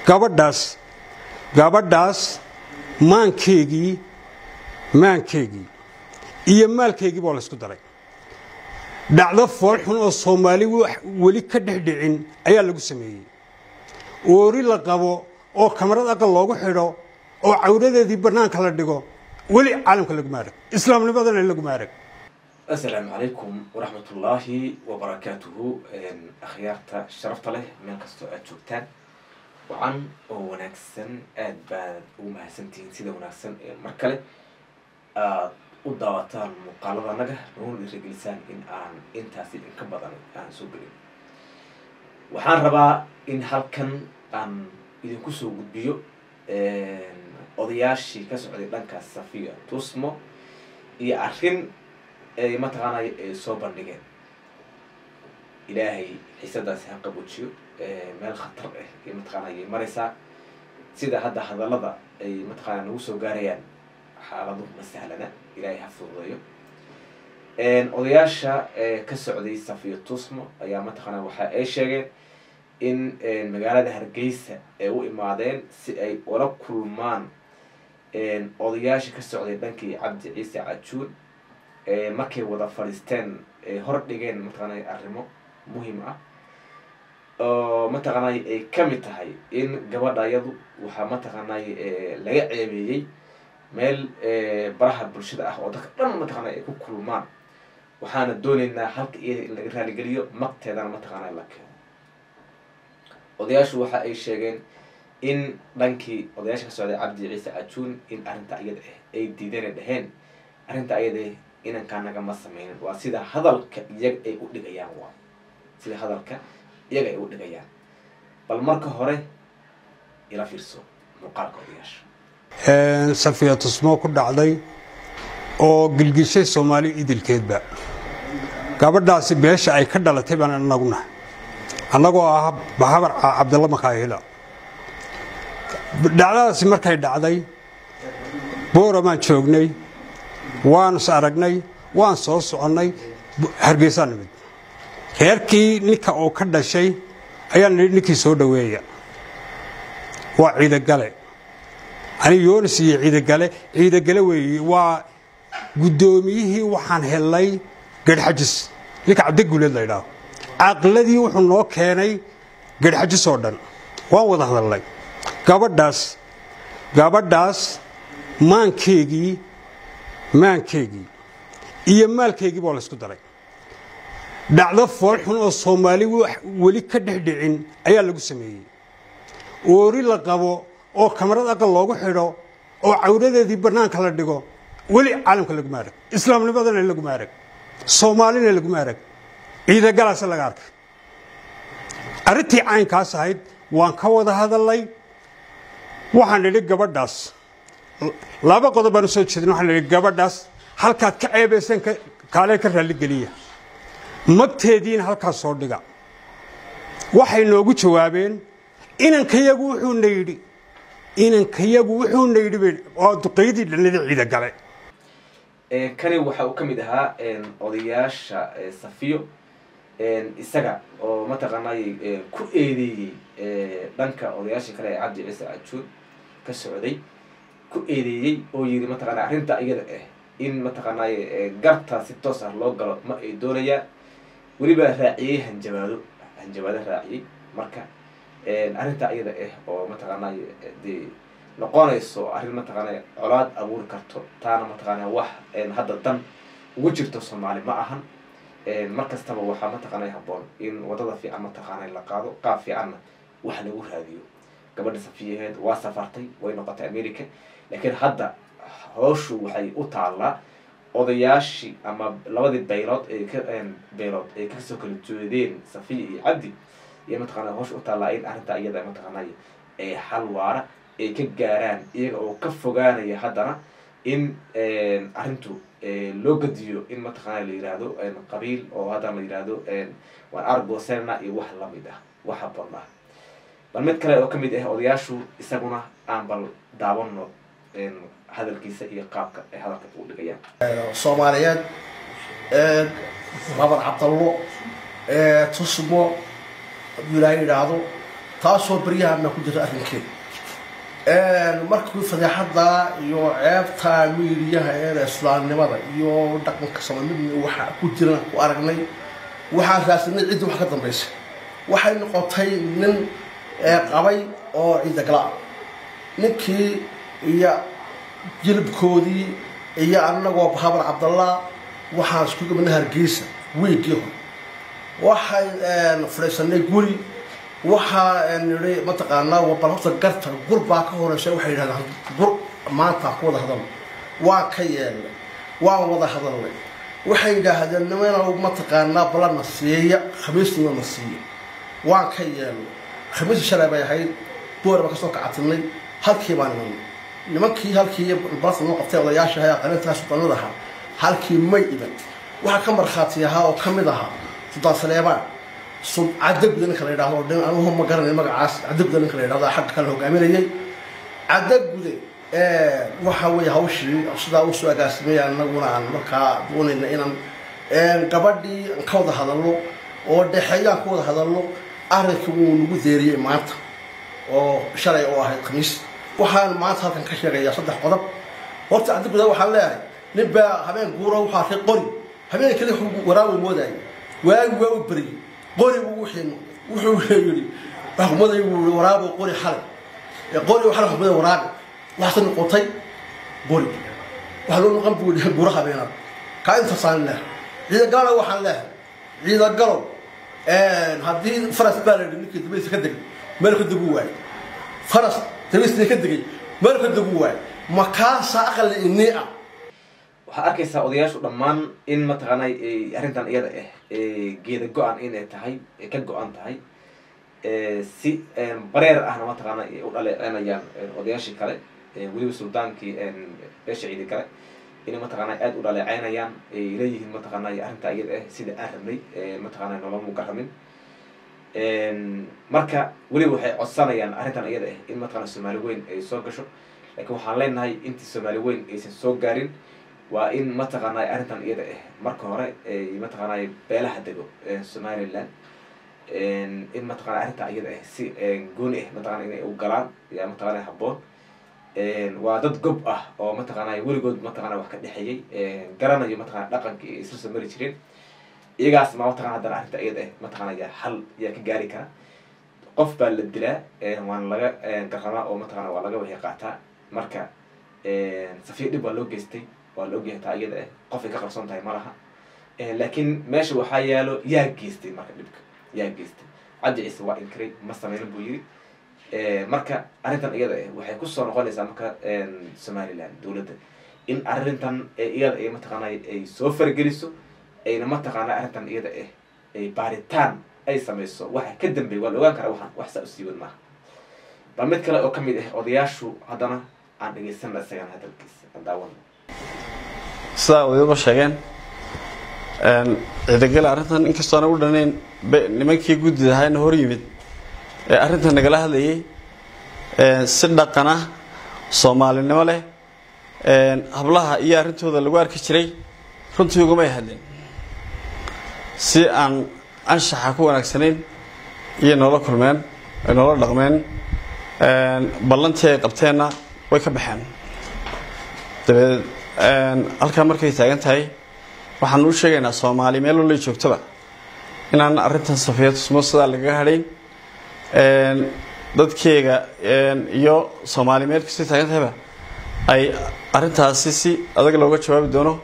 gabadhaas gabadhaas maankeygii maankeygii iyo maalkeygii baa laysku daray dhacdo foolxun oo soomaali weli ka dhexdhicin ayaa lagu sameeyey oori la qabo oo kamarad aqal loogu xidho oo cawradeedii bannaanka la dhigo weli caalamka laguma arag islaamnimadana laguma arag asalaamu calaykum waraxmatullaahi wabarakaatuhu akhyaarta sharafta leh meel kastoo aada joogtaan wacan oo wanaagsan aada baad ugu mahadsantihiin sida wanaagsan ee mar kale aada u daawataan muuqaalada anaga noona dhiiragelisaan in aan intaasi inka badan aan soo gelin waxaan rabaa in halkan aan idinku soo gudbiyo odayaashii ka socday dhanka safiya tusmo iyo arrin ay mataqaanay ay soo bandhigeen ilaahay xiisadaasi ha qabojiyo meel khatar ah ay mataqaanay maraysaa sida hadda hadallada ay mataqaana nagu soo gaarayaan xaaladu ma sahlana ilaahay ha fududeeyo odayaasha ka socday safiya tusmo ayaa mataqaana waxa ay sheegeen in magaalada hargeysa ay u imaadeen si ay ula kulmaan odayaasha ka socday dhankii cabdi ciise cajuun markay wada fadhiisteen hor dhigeen mataqaanay arrimo muhiim ah oo mataqaanay ay kamid tahay in gabadha yadu waxaa mataqaanay laga ceebeeyey meel baraha bulshada ah oo dadka dhan mataqaanay ay ku kulmaan waxaana dooneynaa halka iyada in laga raaligeliyo magteedana mataqaanay la keeno odayaashu waxa ay sheegeen in dhankii odayaasha ka socday cabdi ciise cajuun in arrinta iyada ah ay diideen ay dheheen arrinta iyada inankaa nagama sameynin waa sida hadalka iyaga ay u dhigayaan waa sida hadalka iyaga ay u dhigayaan bal marka hore ila fiirso muuqaalka odayaasha safiya tusmo ku dhacday oo gilgishay soomaali idilkeedba gabadhaasi beesha ay ka dhalatay baan anaguna annagoo ah bahabar cabdalla makaahila dhacdadaasi markay dhacday booramaan joognay waan is aragnay waan soo soconnay hargeysaa nimid reerkii ninka oo ka dhashay ayaa nidhi ninkii soo dhoweeya waa ciidagale ani yoonis iyo ciidagale ciidagale weeye waa guddoomiyihii waxaan helnay garhxajis ninka cabdiguleed la ydhaaho caqladii wuxuu noo keenay garhxajis oo dhan waan wada hadalnay gabadhaas gabadhaas maankeygii maankeygii iyo maalkeygii baa laysku daray dhacdo foolxun oo soomaali weli ka dhexdhicin ayaa lagu sameeyey oori la qabo oo kamarad aqal loogu xidho oo cawradeedii bannaanka la dhigo weli caalamka laguma arag islaamnimadana laguma arag soomaalina laguma arag ciidagalaasa laga arkay arrintii caynkaas ahayd waan ka wada hadalnay waxaan nidhi gabadhaas laba qodob baan u soo jeedin waxaan nidhi gabadhaas halkaad ka ceebayseen kaalee ka raalligeliya magteediina halkaas soo dhiga waxay noogu jawaabeen inankayagu wuxuuna yidhi inankayagu wuxuuna yidhi waa duqaydii dhanada ciidagale kani waxa uu ka mid ahaa odayaasha safiyo isaga oo mataqaanay ku eedeeyey dhanka odayaasha kale ee cabdi ciise cajuun ka socday ku eedeeyey oo yidhi mataqaana arrinta iyada ah in mataqaanay garta si toos ah loo galo ma ay doonayaan weliba raaciyey hanjabaado hanjabaado raaciyey marka arrinta iyada ah oo mataqaanay dee noqonayso arrin mataqaanay colaad abuuri karto taana mataqaana wax hadda dan ugu jirto soomaali ma ahan mar kastaba waxaa mataqaanay habboon in wadada fiican mataqaanay la qaado qaab fiicanna wax lagu raadiyo gabadha safiyaheed waa safartay way noqotay america laakiin hadda howshu waxay u taallaa odayaashii ama labadii baylood ee ka baylood ay kasoo kala jeedeen safiya iyo cabdi iyo mataqaana howsha u taallaa in arrinta iyada mataqaanay ee xal waara ay ka gaaraan iyaga oo ka fogaanaya haddana in arrintu loo gadiyo in mataqaana la yihahdo qabiil oo haddana la yihahdo waan argoserna iyo wax lamid ah wax habboon ah bal mid kale oo ka mid ah odayaashu isaguna aan bal daawano hadalkiisa iyo qaabka ay hadalka u dhigayaan soomaaliyeed babar cabdallo tusmo hadduu ilaahay yidhaahdo taasoo baryahan ku jirta arrinkeeda markii fadeexada iyo ceebta miidiyaha ee islaamnimada iyo dhaqanka soomaalida waxa ku jiran ku aragnay waxaan raasinay ciddii wax ka dambaysa waxay noqotay nin qabay oo ciidagala ah ninkii iyo jilibkoodii iyo annagoo bahabar cabdallah waxaan isku gabana hargeysa wiigii hore waxaan fadhiisanay guri waxaa nidhi mataqaanaa bal horta garta gur baa ka horeysa waxay yidhahdaan gur maanta ku wada hadalno waan ka yeelnay waan wada hadalnay waxay yidhaahdeen nimanow mataqaanaa balana siiya khamiisnima na siiya waan ka yeelnay khamiisii shalay bay ahayd boor baan kasoo kacatinay halkii baan imanay nimankii halkii balasa noo qabtay odayaasha ahaa qarintaas suldaanada ahaa halkii may iban waxaa ka markhaati ahaa oo ka mid ahaa suldaan saleebaan cadaguda ninka la yidhahdo anuhu ma garanay magacaas cadaguda ninka la yidhahdo xagga kale hogaaminayay cadagude waxa weeye hawshii sidaa usoo agaasimay anaguna aan markaa doonayna inaan gabadhii aan ka wada hadalno oo dhexeeyaan ka wada hadalno arrinkii wuu nagu deeriyey maanta oo shalay oo ahayd khamiis waxaan maanta halkan ka sheegayaa saddex qodob horta cadaguda waxaan leeyahay nin baa habeen guura waxaa arkay qori habeen kale waraawi moodayay waagi waa u beriyey qorigu wuxuu wuxuu yidhi xukumaday wuu waraabo qori xalay qori xalay xukumaday waraabe waxaase noqotay qori waxaa loo noqon buu yidhi gura habeenaad kaa intaasaan leehay ciidagalo waxaan leehay ciidagalo haddii faras baa la yidhi ninkii dabaysa ka degay meel ka degu waayey faras dabaysna ka degay meel ka degu waayey makaasa aqli inii ah waxaad arkaysaa odayaashu dhammaan in mataqaana arrintan iyada ah geeda go-an inay tahay ka go-an tahay si bareer ahna mataqaana u dhaleecenayaan odayaashii kale weliba suldaankii beesha ciidi kale inay mataqaana aada u dhaleeceynayaan ay leeyihiin mataqaana arrinta iyada ah sida aan rabnay mataqaana noloma garamin marka weliba waxay codsanayaan arrintan iyada ah in mataqana soomaali weyn ay soo gasho laakiin waxaan leenahay intii soomaali weyn aysan soo gaarin waa in mataqaanay arrintan iyada ah marka hore mataqaanay beelaha dego somaliland in mataqana arrinta iyada ah si gooni ah mataqana inay u galaan yaa mataqana habboon waa dad gob ah oo mataqaanay weligood mataqana wax ka dhexeeyey garanayo mataqana dhaqankii ay isla soo mari jireen iyagaas ma mataqana haddana arrinta iyada ah mataqana yaa xal yaa ka gaari kara qof baa la dilaa waana laga garamaa oo mataqana waa laga wixii qaataa marka safiir dhib waa loo geystay waa la ogyahay taa iyada ah qofay ka qarsoon tahay ma laha laakiin meesha waxaa yaalo yaa geystay marka dhibka yaa geystay cabdi ciise waa inkiray ma sameynin buu yiri marka arrintan iyada ah waxay kusoo noqonaysaa marka somaliland dowladda in arrintan iyada ay mataqaana ay soo fargeliso ayna mataqaana arrintan iyada ah ay baaritaan ay samayso waxa ka dambeey waa la ogaan karaa waxaan wax saa u siiwan maaha bal mid kale oo ka mid ah odayaashu haddana aan dhegaysana isagana hadalkiisa aan daawano sidaa wadiba sheegeen ciidagale arrintan inkastoo ana u dhanayn nimankii guddida ahaana hor yimid ee arrintan nagala hadlayay si dhaqan ah soomaalinimo leh hablaha iyo arrintooda lagu arki jiray runtii ugumay hadleen si aan anshaxa ku wanaagsanayn iyo noola kulmeen ay noola dhaqmeen ballantii ay qabteenna way ka baxeen dabeed halkaa markay taagan tahay waxaan u sheegaynaa soomaali meel walay joogtaba inaan arrintan safiya tusmo sidaa lagaga hadhayn dadkeega iyo soomaali meel kastay taagan tahayba ay arrintaasi si adag looga jawaabi doono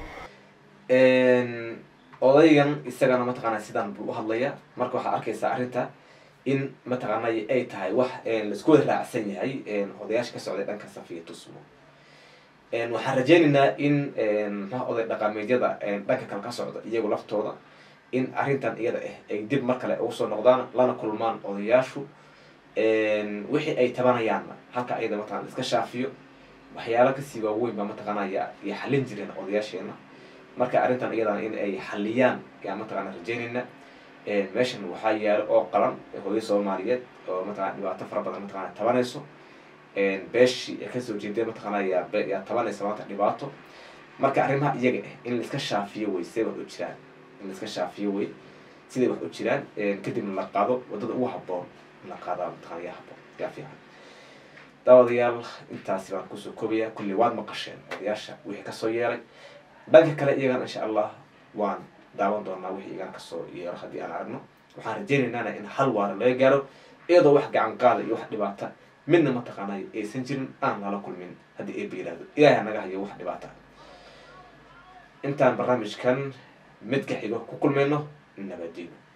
odaygan isagana mataqaana sidaan buu u hadlaya marka waxaa arkaysaa arrinta in mataqaanay ay tahay wax laisku wada raacsan yahay odayaasha ka socday dhanka safiya tusmo waxaan rajeynaynaa in mxua oday dhaqaameedyada dhanka kale ka socda iyagu laftooda in arrintan iyada ah ay dib mar kale ugu soo noqdaan lana kulmaan odayaashu wixii ay tabanayaanna halka ayada mataqana iska shaafiyo waxyaala kasii waaweyn baa mataqaana ya ya xallin jireen odayaasheena marka arrintan iyadana in ay xalliyaan yaa mataqana rajeynayna meeshan waxaa yaalo oo qalan hooyo soomaaliyeed oo mataqana dhibaato fara badan mataqana tabanayso beeshii ay kasoo jeedeen mataqaana yaa yaa tabanaysa maanta dhibaato marka arrimaha iyaga ah in laiska shaafiyo wey siday wax u jiraan in laiska shaafiyo wey siday wax u jiraan kadibna la qaado wadada ugu habboon in la qaadaa mataqana yaa habo yaa fiican daawadayaal intaasi baan kusoo koobaya kulli waad maqasheen odayaasha wixii kasoo yeelay dhanka kale iyagana insha allah waan daawan doonaa wixii iyagana kasoo yeelo haddii aan aragno waxaan rajaynaynana in hal waara laga gaaro iyadoo wax gacan qaada iyo wax dhibaata midna mataqaanay aysan jirin aan lala kulmin haddii eeba yidhahdo ilaahay naga hayo wax dhibaata intaan barnaamijkan midka xigo ku kulmayno nabadiino